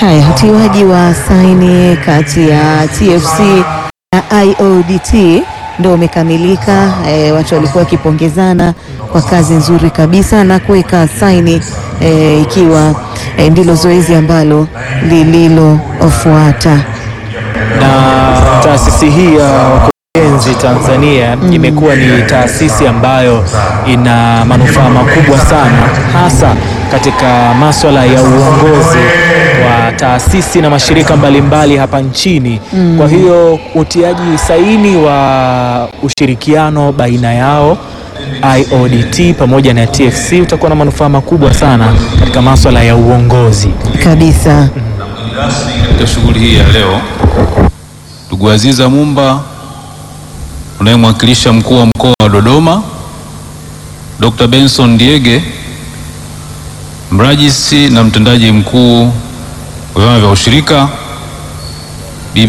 Haya, utiwaji wa saini kati ya TFC na IODT ndio umekamilika. E, watu walikuwa wakipongezana kwa kazi nzuri kabisa na kuweka saini e, ikiwa e, ndilo zoezi ambalo lililofuata. na taasisi hii ya wakurugenzi Tanzania imekuwa ni taasisi ambayo ina manufaa makubwa sana hasa katika maswala ya uongozi wa taasisi na mashirika mbalimbali hapa nchini. Kwa hiyo utiaji saini wa ushirikiano baina yao IODT pamoja na TFC utakuwa na manufaa makubwa sana katika maswala ya uongozi. Kabisa. Katika shughuli hii ya leo, ndugu Aziza Mumba unayemwakilisha mkuu wa mkoa wa Dodoma, Dr. Benson Diege mrajisi na mtendaji mkuu wa vyama vya ushirika,